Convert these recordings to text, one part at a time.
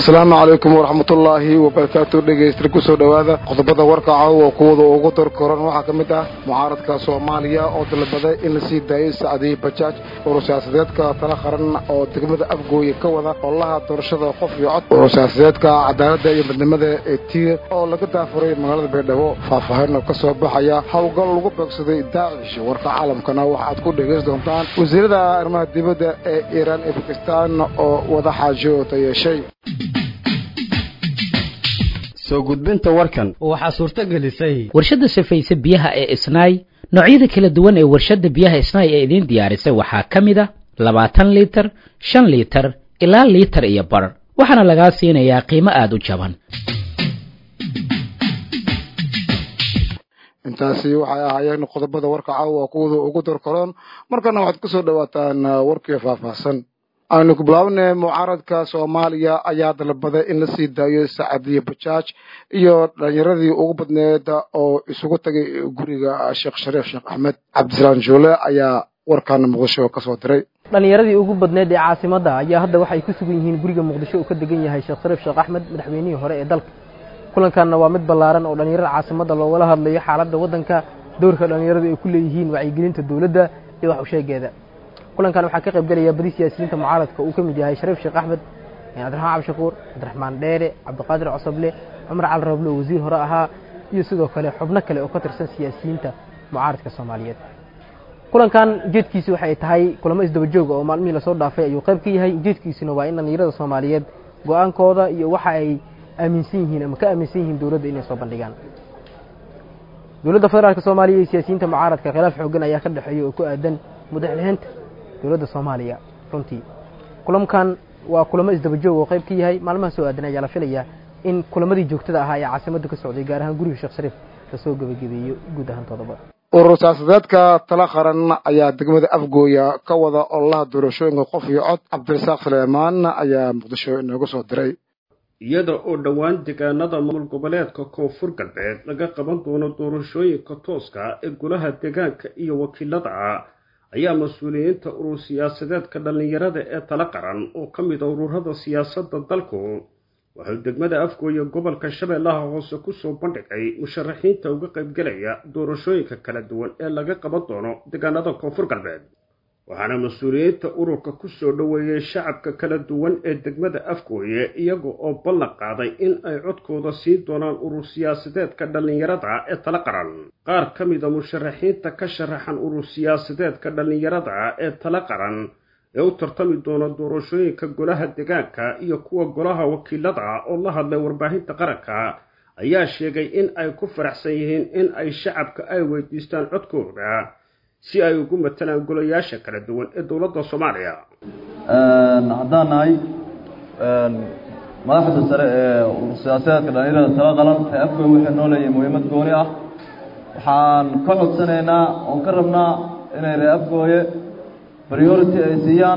asalaamu calaykum waraxmatullaahi wabarakaatu dhegaysta kusoo dhowaada qodobada warka caawa kuwada ugu dorkoran waxaa ka mid ah mucaaradka soomaaliya oo dalbaday in lasii daayay sacdiyi bajaaj urur-siyaasadeedka tala qaran oo degmada afgooye ka wada howlaha doorashada qof iyo cod urur-siyaasadeedka cadaaladda iyo midnimada ee tiir oo laga daafuray magaalada baydhabo faahfaahin oo ka soo baxaya howlgal lagu beegsaday daacish warka caalamkana waxaad ku dhegaysan doontaan wasiirada arrimaha dibadda ee iiraan iyo bakistaan oo wada xaajoota yeeshay soo gudbinta warkan waxaa suurto gelisay warshadda safayse biyaha ee isnaay noocyada kala duwan ee warshadda biyaha isnaay ee idiin diyaarisay waxaa ka mid a labaatan liitar shan liitar ilaa liitar iyo bar waxaana lagaa siinayaa qiimo aada u jaban intaasi waxay ahaayeen qodobada warka caawa kuwada ugu dorkoron markana waxaad ku soo dhowaataan warkii faahfaahsan aynu ku bilaabnay mucaaradka soomaaliya ayaa dalbaday in la sii daayo sacadiye bajaaj iyo dhalinyaradii ugu badneed oo isugu tagay guriga sheekh shariif sheekh axmed cabdisalaam joole ayaa warkan muqdisho ka soo diray dhallinyaradii ugu badneed ee caasimadda ayaa hadda waxay ku sugan yihiin guriga muqdisho uu ka degan yahay sheekh shariif sheekh axmed madaxweynihii hore ee dalka kulankanna waa mid ballaaran oo dhallinyarada caasimadda loogala hadlayo xaaladda waddanka dowrka dhallinyaradu ay ku leeyihiin wacyigelinta dowladda iyo wax usheegeeda kulankan waxaa ka qayb gelaya badi siyaasiyiinta mucaaradka uu ka mid yahay shariif sheekh axmed cabdiraxmaan cabdishakuur cabdiraxmaan dheere cabdiqaadir cosoble cumar cali rable oo wasiir hore ahaa iyo sidoo kale xubno kale oo ka tirsan siyaasiyiinta mucaaradka soomaaliyeed kulankan ujeedkiisu waxay tahay kulamo isdaba jooga oo maalmihii lasoo dhaafay ayuu qayb ka yahay ujeedkiisuna waa in dhallinyarada soomaaliyeed go-aankooda iyo waxa ay aaminsan yihiin ama ka aaminsan yihiin dowladda inay soo bandhigaan dowladda federaalk soomaaliya iyo siyaasiyiinta mucaaradka khilaaf xoogan ayaa ka dhexeeya oo ku aadan mudaxlixinta dowladda soomaaliya runtii kulamkan waa kulamo isdaba joog oo qayb ka yahay maalmaha soo aadan ayaa la filayaa in kulamadii joogtada ahaa ee caasimadda ka socday gaar ahaan guriga sheekh shariif lasoo gebagabeeyo guud ahaantoodaba urur siyaasadeedka tala qaran ayaa degmada afgooya ka wada ololaha doorashooyinka qof iyo cod cabdirasaaq suleymaan ayaa muqdisho inooga soo diray iyada oo dhowaan deegaanada maamul goboleedka koonfur galbeed laga qaban doono doorashooyinka tooska ee golaha deegaanka iyo wakiilada ayaa mas-uuliyiinta urur siyaasadeedka dhallinyarada ee tala qaran oo ka mid a ururada siyaasadda dalku wuxuu degmada afgooye gobolka shabeellaha hoose kusoo bandhigay musharaxiinta uga qaybgelaya doorashooyinka kala duwan ee laga qaban doono deegaanada koonfur galbeed waxaana mas-uuliyiinta ururka kusoo dhoweeyey shacabka kala duwan ee degmada afgooye iyaga oo ballan qaaday in ay codkooda siin doonaan urur siyaasadeedka dhallinyarada ee tala qaran qaar ka mida musharaxiinta ka sharaxan urur siyaasadeedka dhallinyarada ee tala qaran ee u tartami doona doorashooyinka golaha deegaanka iyo kuwa golaha wakiilada oo la hadlay warbaahinta qaranka ayaa sheegay in ay ku faraxsan yihiin in ay shacabka ay weydiistaan codkooda si ay ugu matalaan golayaasha kala duwan ee dowladda soomaaliya haddaan nahay madaxda sare ee urur siyaasadeedka dhallinyarada tala qalan ee afgooy waxay noo leeyihin muhiimad gooni ah waxaan ka codsanaynaa oon ka rabnaa inay ree afgooye priority ay siiyaan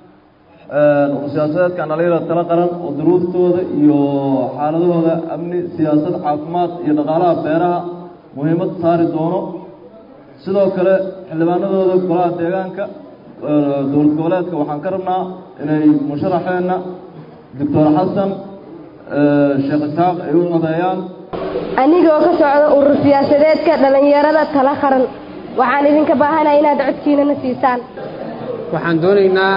urur siyaasadeedkan dhallinyarada tala qaran oo duruuftooda iyo xaaladahooda amni siyaasad caafimaad iyo dhaqaalaha beeraha muhiimad saari doono sidoo kale xildhibaanadooda golaha deegaanka dowlad goboleedka waxaan ka rabnaa inay musharaxeenna doctor xasan sheekh isxaaq ay u codeeyaan anigoo ka socda urur siyaasadeedka dhallinyarada tala qaran waxaan idinka baahanaya inaad codkiinana siisaan waxaan doonaynaa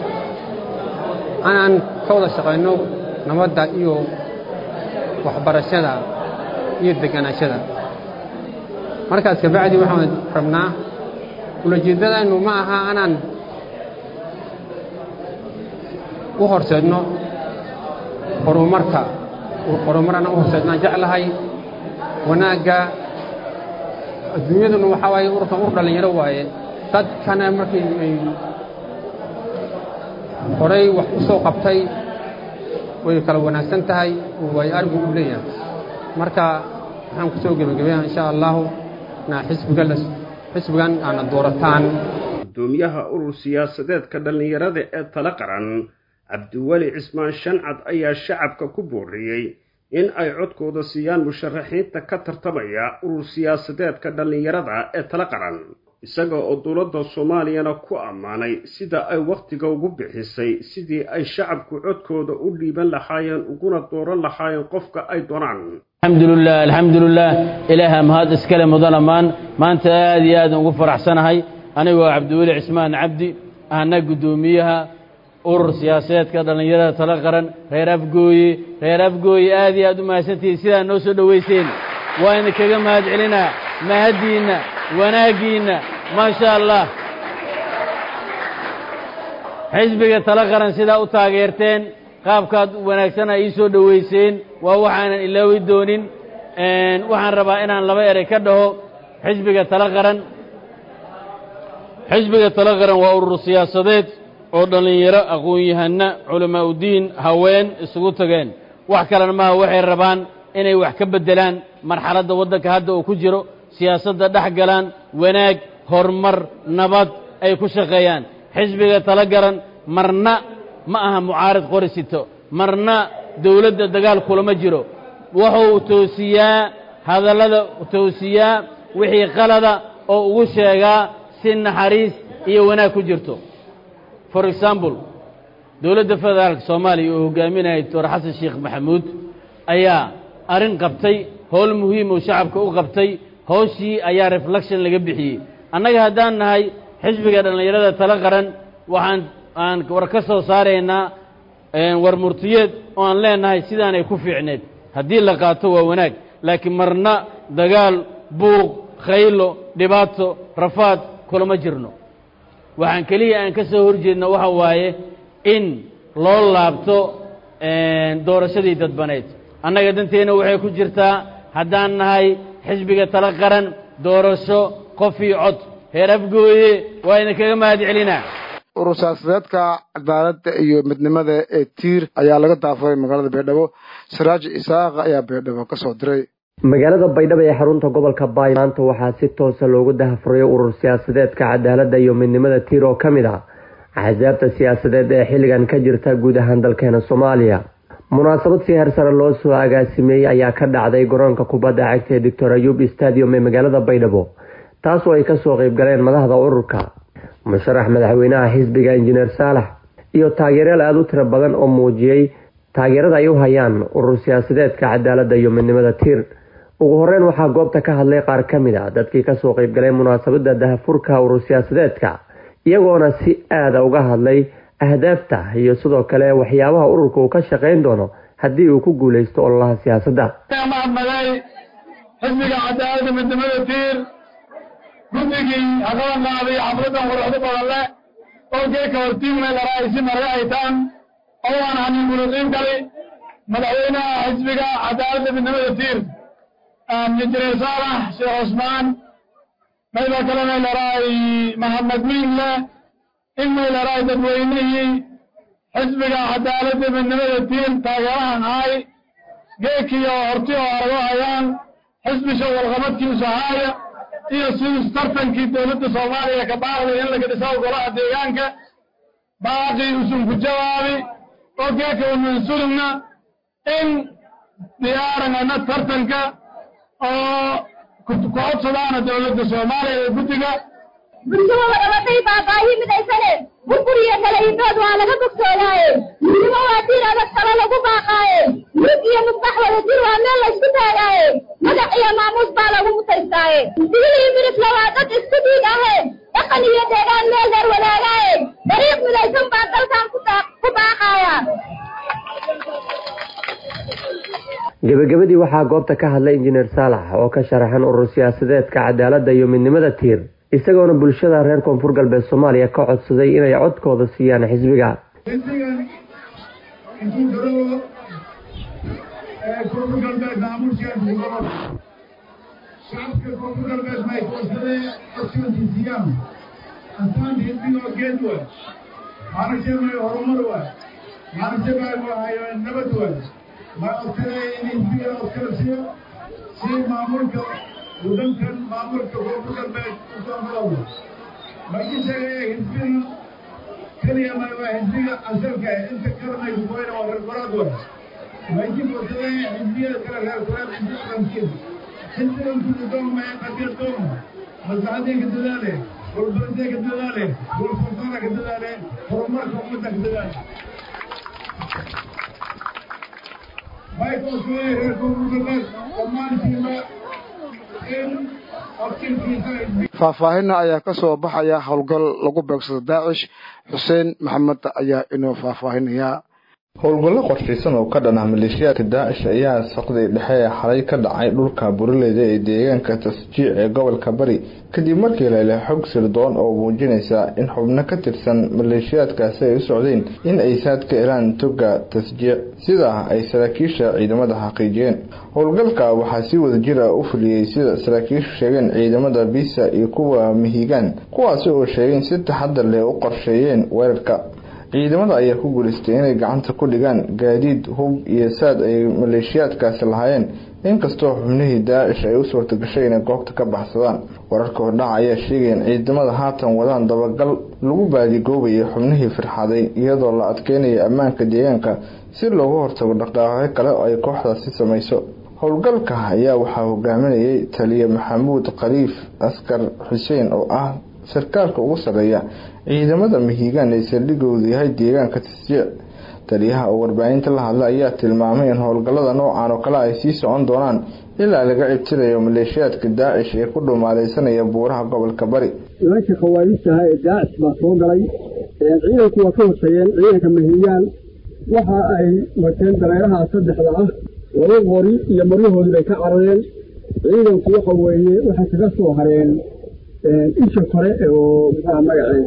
inaan ka wada shaqayno nabadda iyo waxbarashada iyo deganaashada markaas kabacdi waxaan rabnaa ulajeeddadaynu ma aha anaan u horseedno horumarka horumar anaan u horseednaan jeclahay wanaagga adduunyaduna waxaa waaye ururkan ur dhallinyaro waaye dadkana markii ay horay wax u soo qabtay way kala wanaagsan tahay waayo arigu u leeyahay marka waxaan ku soo gebagabeeyaa insha allahu xisbigan aana doorataan gudoomiyaha urur siyaasadeedka dhallinyarada ee tala qaran cabdiweli cismaan shancad ayaa shacabka ku booriyey in ay codkooda siiyaan musharaxiinta ka tartamaya urur siyaasadeedka dhallinyarada ee tala qaran isaga oo dowladda soomaaliyana ku ammaanay sida ay wakhtiga ugu bixisay sidii ay shacabku codkooda u dhiiban lahaayeen uguna dooran lahaayeen qofka ay doonaan alxamdulilah alxamdulilah ilaaha mahad iskale mudan ammaan maanta aad iyo aad ugu faraxsanahay anigoo cabdiweli cismaan cabdi ahna guddoomiyaha urur siyaasadeedka dhallinyarada tala qaran reer afgooye reer afgooye aad iyo aad u mahadsantihiin sidaa noo soo dhowayseen waa idinkaga mahad celinaa mahaddiinna wanaaggiinna maa sha allah xisbiga tala qaran sidaa u taageerteen qaabkaad wanaagsana ii soo dhowayseen waa waxaanan ilaawi doonin waxaan rabaa inaan laba erey ka dhaho xisbiga tala qaran xisbiga tala qaran waa urur siyaasadeed oo dhallinyaro aqoon-yahanna culamaa udiin haween isugu tageen wax kalena maaha waxay rabaan inay wax ka beddelaan marxaladda waddanka hadda uu ku jiro siyaasadda dhex galaan wanaag horumar nabad ay ku shaqeeyaan xisbiga tala garan marna ma aha mucaarid qori sito marna dowladda dagaal kulama jiro wuxuu toosiyaa hadallada toosiyaa wixii qalada oo ugu sheegaa si naxariis iyo wanaag ku jirto for example dowladda federaalka soomaaliya oo hogaaminaya doctor xasan sheekh maxamuud ayaa arrin qabtay howl muhiim oo shacabka u qabtay howshii ayaa reflection laga bixiyey annaga haddaan nahay xisbiga dhallinyarada tala qaran waxaan aan war ka soo saaraynaa war murtiyeed oo aan leenahay sidaanay ku fiicneed haddii la qaato waa wanaag laakiin marna dagaal buuq khaylo dhibaato rafaad kulama jirno waxaan keliya aan ka soo horjeedna waxa waaye in loo laabto doorashadii dadbaneed annaga danteenna waxay ku jirtaa haddaan nahay xisbiga tala qaran doorasho qof io cod heer afgooye waa idinkaga mahad celinaa urur siyaasadeedka cadaaladda iyo midnimada ee tiir ayaa laga daafuray magaalada baydhabo siraaj isaaqa ayaa baydhabo ka soo diray magaalada baydhabo ee xarunta gobolka baay maanta waxaa si toosa loogu dahafuray urur siyaasadeedka cadaaladda iyo midnimada tiir oo ka mid ah axsaabta siyaasadeed ee xilligan ka jirta guud ahaan dalkeena soomaaliya munaasabad si heer sare loo soo agaasimeeyey ayaa ka dhacday garoonka kubadda cagta ee doctor ayub stadium ee magaalada baydhabo taasoo ay kasoo qeyb galeen madaxda ururka musharax madaxweynaha xisbiga injineer saalax iyo taageerayaal aada u tiro badan oo muujiyey taageerada ay u hayaan urur siyaasadeedka cadaaladda iyo midnimada tiir ugu horeyn waxaa goobta ka hadlay qaar ka mid a dadkii kasoo qeyb galay munaasabada dahafurka urur siyaasadeedka iyagoona si aada uga hadlay ahdaafta iyo sidoo kale waxyaabaha ururka uu ka shaqayn doono haddii uu ku guuleysto ololaha siyaasadda mahadnaqay xisbiga cadaaladda midnimada tiir guddigii haqaban qaaday xafladan quruxdo badan leh oo geeka hortiimna laraaysi marga haytaan oo aan hanin muluqiin kali madaxweynaha xisbiga cadaaladda midnimada tiir injineer saalax sheekh cusmaan maydoo kalena laraay maxamed miinle in may laraay dadweynihii xisbiga cadaaladda midnimada tiir taageerahan ahay geekiyo horti oo argo hayaan xisbi shawalqabadkiisu haaya iyo sidii tartankii dowladda soomaaliya ka baaqday in laga dhisaa golaha deegaanka baaqii usun ku jawaabi oo geeka umansurugna in diyaarangana tartanka oo ku codsadaana dowladda soomaaliya ee guddiga bulshada wadabatay baabaahi midaysane burburiyo kala idood waa laga bogsoodaaye midnimo waa diir adag talo lagu baaqaaye mug iyo mugbax wada jir waa meel laysku taagaaye magac iyo maamuus baa lagu mutaystaaye digil iyo midifla waa dad isku dhiig ahe dhaqan iyo deegaan meel dheer wadaagaaye dariiq midaysan baa dalkan ku baaqaaya gebagabadii waxaa goobta ka hadlay injineer saalax oo ka sharaxan urur siyaasadeedka cadaaladda iyo midnimada tiir isagoona bulshada reer koonfur galbeed soomaaliya ka codsaday inay codkooda siiyaan xisbiga xisbigan intuu garoo koonfur galbeed maamuushigaasi gobol shacabka koonfur galbeed may koodsadee codsigaasi siiyaan asaan xisbigoo geed waay maaragtay may horumar waay maaragtay may waahayo nabad waay may codsadee in xisbigan codkala siiyo si maamulka waddankan maamulka koonfur galbeed usoo bilowda markii sheegaya xisbiga keliya may waa xisbiga asalka inta kalanay kugoyna waa reer goraad waay markii fursadee xisbiyada kale reer goraad inta qarankeeda xisbigan kudu doomaya qadiya dooma maslaxadii ka dadaale walbaradee ka dadaale walfurqana ka dadaale horumarka ummadda ka dadaale baykoosweye reer koonfurgalbeed dhammaantiinba in aftirkiisa faahfaahinna ayaa ka soo baxaya howlgal lagu beegsado daacish xuseen maxamed ayaa inuu faahfaahinaya howlgallo qorshaysan oo ka dhan ah maleeshiyaadka daacish ayaa saqday dhexe ee xalay ka dhacay dhulka buraleyda ee deegaanka tasjiic ee gobolka bari kadib markii la helay xog sirdoon oo muujinaysa in xubno ka tirsan maleeshiyaadkaasi ay u socdeen in ay saad ka helaan toga tasjiic sidaa ay saraakiisha ciidamada xaqiijiyeen howlgalka waxaa si wada jir ah u fuliyey sida saraakiishu sheegeen ciidamada bisa iyo kuwa mihigaan kuwaasi oo sheegeen si taxadar leh u qorsheeyeen weerarka ciidamada ayaa ku guulaystay inay gacanta ku dhigaan gaadiid hub iyo saad ay maleeshiyaadkaasi lahaayeen inkastoo xubnihii daacish ay u suurta gashay inay goobta ka baxsadaan wararka hordhaca ayaa sheegaya in ciidamada haatan wadaan dabagal lagu baadigoobayay xubnihii firxaday iyadoo la adkeynaya ammaanka deegaanka si looga hortago dhaqdhaaqyo kale oo ay kooxdaasi samayso howlgalka ayaa waxaa hogaaminayay taliye maxamuud khaliif askar xuseen oo ah sarkaalka ugu sarreeya ciidamada mihigaan ee saldhigoodu yahay deegaanka tasjiic taliyaha oo warbaahinta la hadla ayaa tilmaamay in howlgallada noocan oo kale ay sii socon doonaan ilaa laga cibtirayo maleeshiyaadka daacish ee ku dhumaalaysanaya buuraha gobolka bari nimanka khawaarijtaha ee daacish baa soo galay ciidanku waa ka hortageen ciidanka mihigaan waxa ay wateen dareeraha saddexda ah laba qori iyo maryahoodii bay ka carareen ciidanku waxa weeye waxay kaga soo hareen isha kore oo maxaa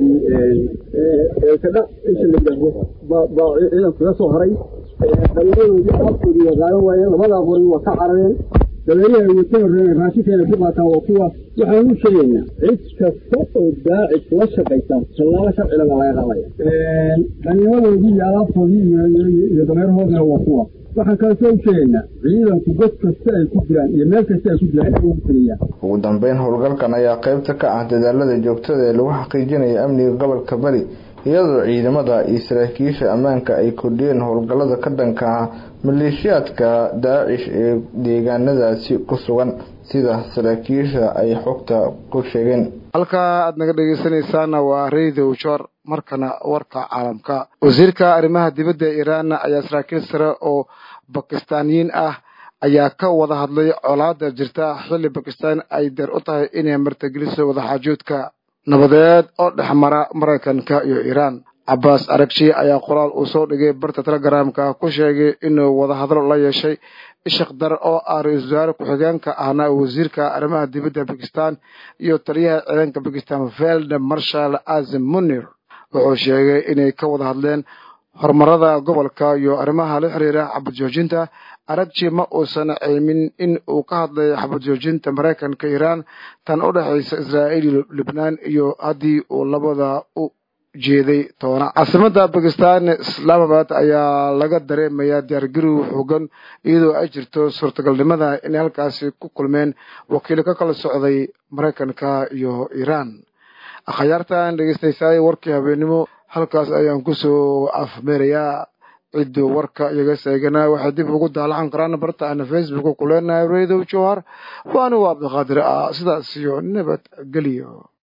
magaceedii kadha isha la yidhaahdo baa baa ciidanku kaga soo haray dabeeradoodii alaabtoodii waa qaadan waayeen labadaa qori waa ka carareen dabeeraha ay wata horreeyeen raashinkeena ku qaataan waa kuwa waxaan u sheegaynaa cid kasta oo daacish la shaqaysa tallaabo sharciga baa laga qaadaya dhallinyaradoodii iyo alaabtoodii iyo dabeerahoodina waa kuwa waxaan kaasoo u sheegaynaa ciidanku god kasta ay ku jiraan iyo meel kasta ay ku jiraan in ugu taliyaa ugu dambeyn howlgalkan ayaa qaybta ka ah dadaalada joogtada ee lagu xaqiijinayo amniga gobolka bari iyadoo ciidamada iyo saraakiisha ammaanka ay kordhiyeen howlgallada ka dhanka ah maleeshiyaadka daacish ee deegaanadaasi ku sugan sida saraakiisha ay xogta ku sheegeen halkaa aad naga dhegeysanaysaana waa radio jor markana warka caalamka wasiirka arrimaha dibadda ee iiraan ayaa saraakiil sare oo bakistaaniyiin ah ayaa ka wada hadlay colaada jirta xilli bakistaan ay deer u tahay inay martigeliso wadaxaajoodka nabadeed oo dhex mara maraykanka iyo iiraan cabbaas aragji ayaa qoraal uu soo dhigay barta telegramka ku sheegay inuu wadahadlo la yeeshay ishaq dar oo ah ra-iisul wasaare ku-xigeenka ahna wasiirka arrimaha dibadda bakistan iyo taliyaha ciidanka bakistan veld marshal azim munir wuxuu sheegay inay ka wada hadleen horumarada gobolka iyo arrimaha la xiriira xabad joojinta aragji ma uusan ceymin in uu ka hadlay xabad joojinta maraykanka iiraan tan u dhexaysa israa'iil iyo libnaan iyo haddii uu labada u jeeday toona caasimada bakistan islaamabad ayaa laga dareemayaa diyaargarow xoogan iyadoo ay jirto suurtagalnimada inay halkaasi ku kulmeen wakiilo ka kala socday maraykanka iyo iiraan akhyaartan dhegeystaysay warkii habeenimo halkaas ayaan kusoo afmeerayaa ciddu warka iyaga seegana waxay dib ugu daalacan karaan barta ana facebook ku leenahay radio johar waani waa cabdiqaadir ah sidaas iyo nabad geliyo